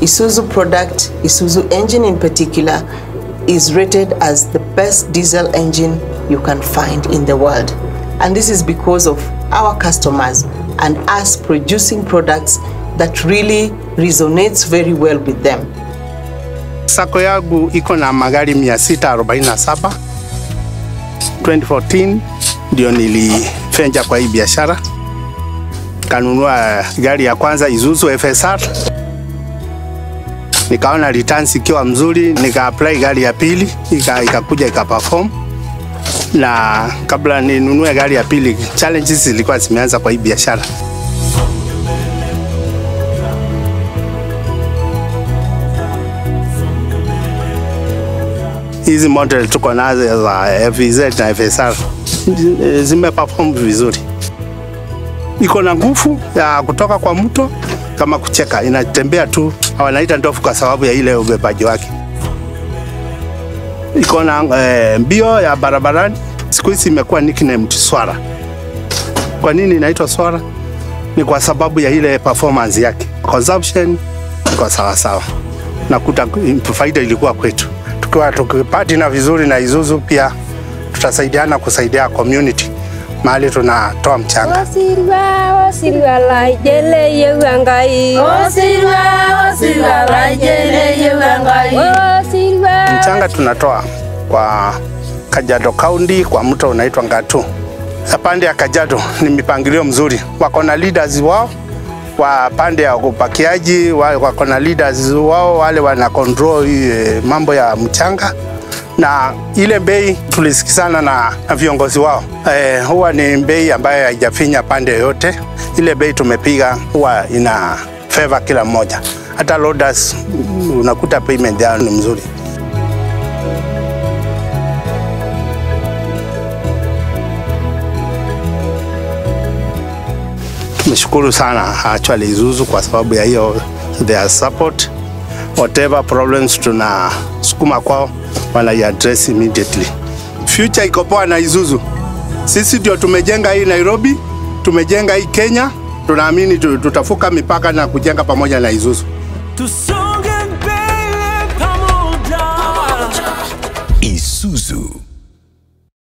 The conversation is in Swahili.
Isuzu product, Isuzu engine in particular, is rated as the best diesel engine you can find in the world. And this is because of our customers and us producing products that really resonates very well with them. Sako yangu iko na magari 647. 2014 ndio nilifenja kwa hii biashara, kanunua gari ya kwanza Isuzu FSR, nikaona returns ikiwa mzuri, nika apply gari ya pili ika- ikakuja ika perform na kabla ninunue gari ya pili, challenges zilikuwa zimeanza kwa hii biashara. hizi model tuko nazo za FZ na FSR zime perform vizuri, iko na nguvu ya kutoka kwa mto kama kucheka, inatembea tu, wanaita ndofu kwa sababu ya ile ubebaji wake. Iko na eh, mbio ya barabarani, siku hizi imekuwa nicknamed swara. Kwa nini inaitwa swara? Ni kwa sababu ya ile performance yake, consumption iko sawa sawa, nakuta faida ilikuwa kwetu tukiwa tukipatina vizuri na Isuzu pia tutasaidiana kusaidia community mahali tunatoa mchanga. Osirwa, osirwa laijele yewangai. Osirwa, osirwa, laijele yewangai. Osirwa. Mchanga tunatoa kwa Kajiado County kwa mto unaitwa Ngatu. Pande ya Kajiado ni mipangilio mzuri, wako na leaders wao wa pande ya upakiaji, wa- wako na leaders wao wale wana control eh, mambo ya mchanga na ile bei tulisikizana na, na viongozi wao eh, huwa ni bei ambayo haijafinya pande yoyote. Ile bei tumepiga huwa ina favor kila mmoja, hata loaders mm, unakuta payment yao ni mzuri. Tumeshukuru sana actually Isuzu kwa sababu ya hiyo their support. Whatever problems tunasukuma kwao wana address immediately. Future iko poa na Isuzu. Sisi ndio tumejenga hii Nairobi, tumejenga hii Kenya, tunaamini tu- tutafuka mipaka na kujenga pamoja na Isuzu. Tusonge mbele pamoja. Isuzu